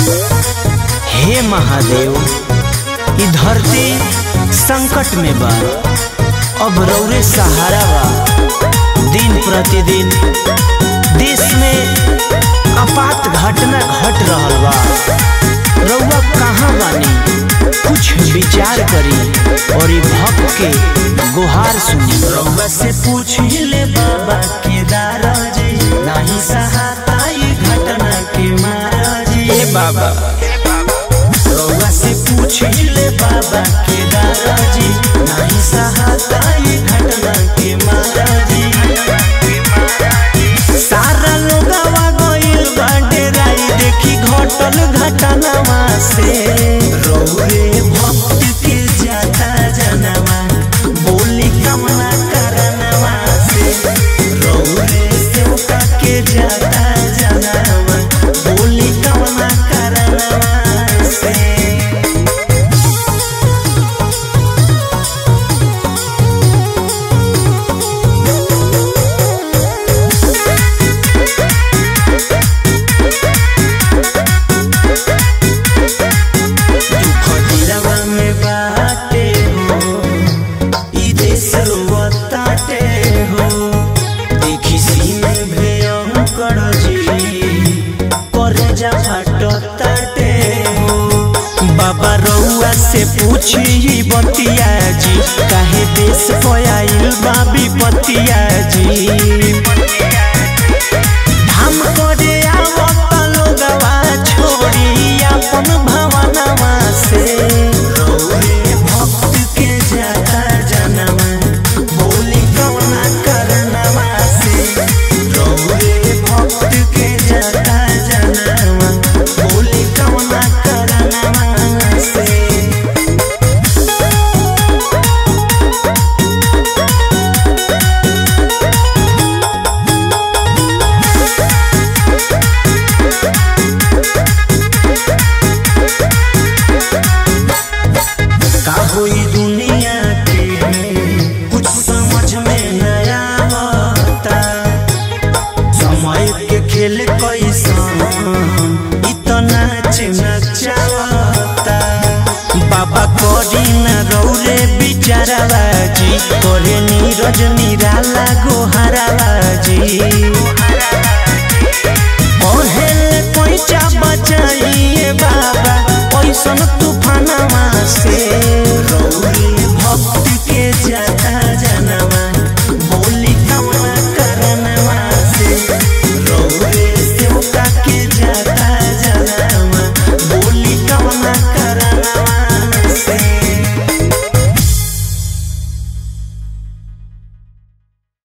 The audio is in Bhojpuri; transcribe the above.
हे महादेव ई धरती संकट में बा अब रौरे सहारा बा दिन प्रतिदिन देश में आपात घटना घट रहल बा रउआ कहाँ बानी कुछ विचार करी और ई भक्त के गुहार सुनी रउआ से पूछ ले बाबा केदार जी नाही सहाता ई घटना के महाराज ए बाबा रउआ से पूछ ले बाबा केदार जी नाही सहाता ई घटना के महाराज सारा लोगवा गइल बा डेराई देखी घटल घटनावा से रउरे भक्त के जाता जनवा बोली कमला करनवा से रउरे सेवका के जाता जनवा बोली कमला करनवा से खदिरवा में बाटे हो ई देश रोवताटे हो देखी सीने भयंकर जी करे जा फाटताटे हो बाबा रउआ से पूछी ई बतिया जी काहे देश पयाइल बा विपतिया जी धाम करे आवत लोगवा छोड़ी अपन भवनवा से रउरे भक्त के जाता जनवा बोली कवना करनवा से रउरे भक्त के जाता जनवा बोली कवना करनवा से का होई दुनिया के कुछ समझ में न आवता समय के खेल कैसन इतना नचावता बाबा करी न रौरे बिचारावा जी करे नीरज निराला गोहारावा जी